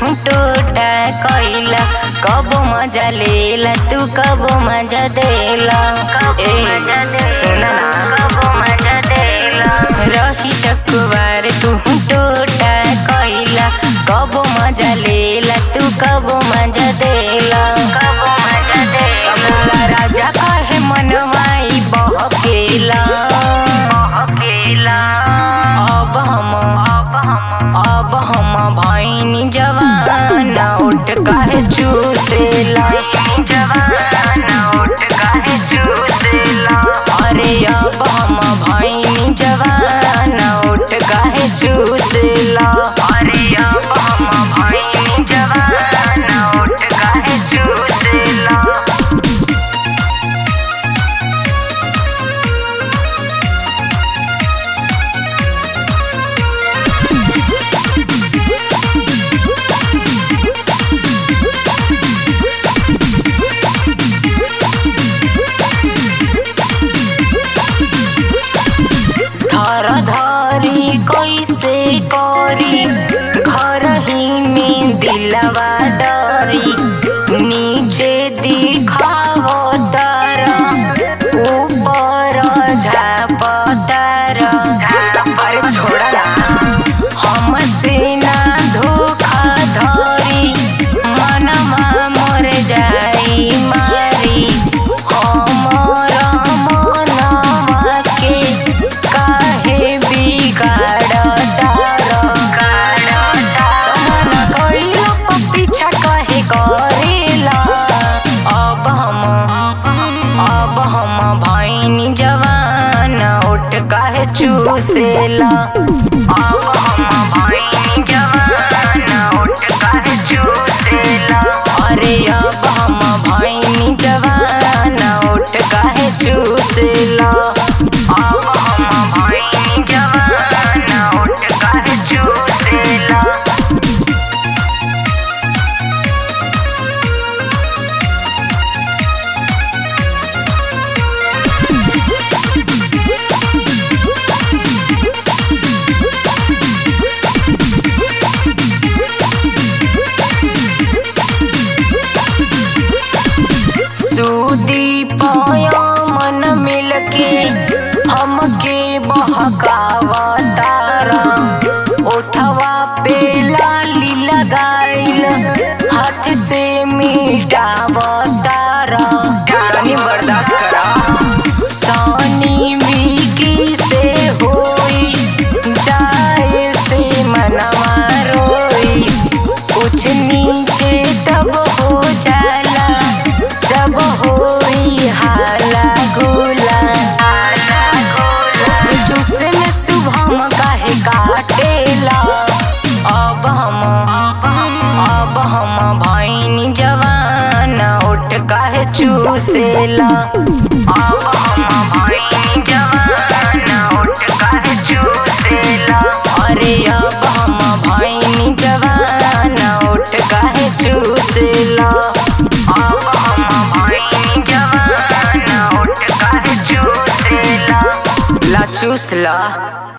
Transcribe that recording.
टूटा कइला कब मजा लेला तू कब मजा देला ए सुना कब मजा देला रही चकुवार तू टूटा कइला कब मजा लेला तू कब मजा देला कब मजा देला राजा कहे मनवाई बहकेला बहकेला अब हम अब हम अब हम भैनी जवान उठ काहे चूसेला जवान उठ काहे चूसेला अरे अब हम भैनी जवान उठ काहे चूसेला अरे अब हम भैनी जवान उठ काहे चूसेला धर धरी कैसे करी घर ही में दिलवा डरी नीचे दिखावो तार ऊपर झाप तार अरे छोड़ा ना हमसे ना धोखा धरी मनमा मोर जाई मारी हमर मनवा के काहे बिगाड़ तार मन कइला पीछा काहे करेला अब हम अब हम भैनी जवान उठ काहे चूसेला अब हम भैनी जवान उठ काहे चूसेला अरे अब हम भैनी जवान उठ काहे चूसेला अब हम भैनी जवान उठ काहे चूसेला सूदी पाया मन मिलके हमके बहकावा तारा उठवा पे लाली लगाइल हाथ से मिटावा तारा तनी बर्दाश्त करा सानी विकी से होई जाए से मनवा रोई कुछ नीचे तब हो जाला जब होई हाला गोला जूस में शुभम काहे काटेला अब हम अब हम भैनी जवान उठ काहे चूसेला अब हम भैनी जवान उठ काहे चूसेला अरे अब हम भैनी जवान उठ काहे चूसेला अब हम भैनी जवान उठ काहे चूसेला ला चूसला